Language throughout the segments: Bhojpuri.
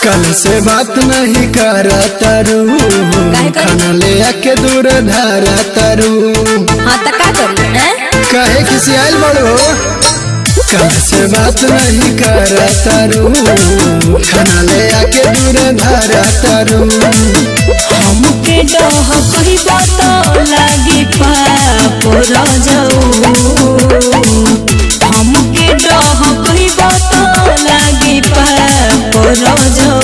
कल से बात नहीं कर तारू काहे करी? खाना ले आके दूर धारा तारू हाँ तो का करी हैं? काहे किसी आयल बड़ो कल से बात नहीं कर तारू खाना ले आके दूर धारा तारू हमके डह कहिबा तो लागी पाप रजऊ हमके डह कहिबा तो लागी पाप रजऊ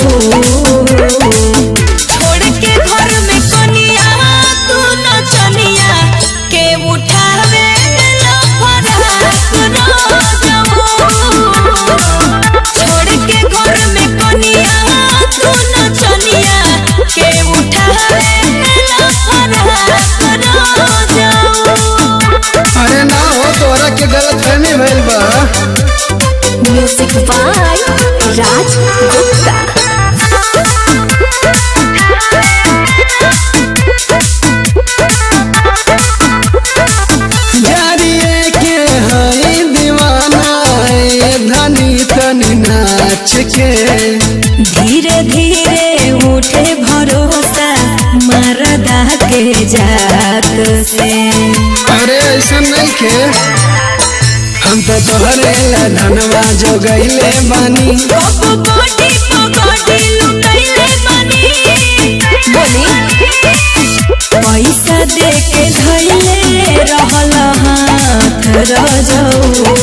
छोड़ के घर में कनिया तू नचनिया के उठावे ला फराक रजऊ छोड़ के घर में कनिया तू नचनिया के उठावे ला फराक रजऊ अरे ना हो तोरा के गलत फहमी भइल बा म्यूजिक बाय राज गुप्ता जारिए के हई दीवाना ए धनी तनी नाच के धीरे धीरे उठे भरोसा मरदा के जात से अरे ऐसा नहीं के हम तो तोहरे ला धनवा जो गईले बानी कब गोटी पगोटी लुटैले बनी बोली पैसा दे के धैले रहल हाथ रजऊ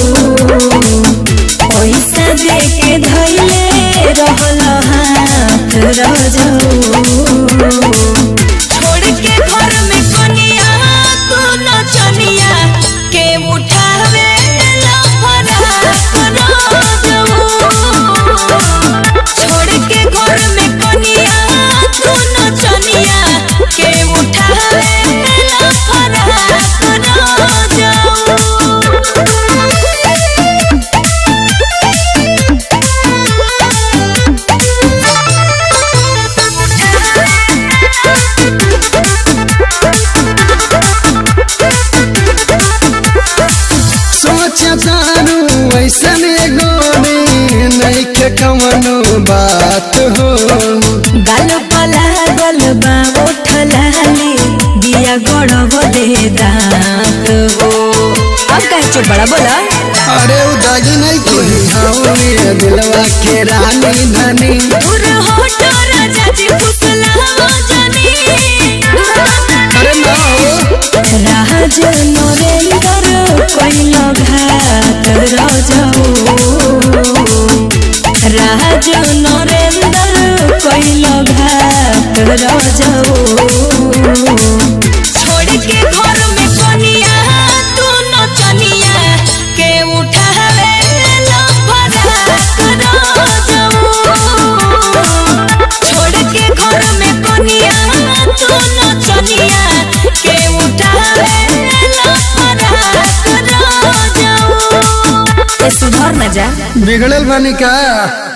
पैसा दे के धैले रहल हाथ रजऊ छोड़ के घर में कनिया तू नचनिया के उठावे ला फराक रजऊ छोड़ के घर में कनिया तू नचनिया के उठावे ला फराक रजऊ सोच तारू ऐसन गोरी नहीं के कवनो बात हो गल पला गल बा उठलाली दिया गड़ब दे दांत हो अब कहे चुप बड़ा बोला अरे उदागी नहीं कोई हाँ ये दिलवा के रानी धनी दूर होटो राजा जी फुसला जानी अरे ना हो राज नरेंद्र कोइल घात रजऊ राज नरेंद्र कोइल घात रजऊ छोड़ के घर में कनिया तू नचनिया के उठावे ला फराक रजऊ छोड़ के घर में कनिया तू नचनिया के उठावे ला फराक रजऊ ए सुधर न जा बिगड़ल बानी का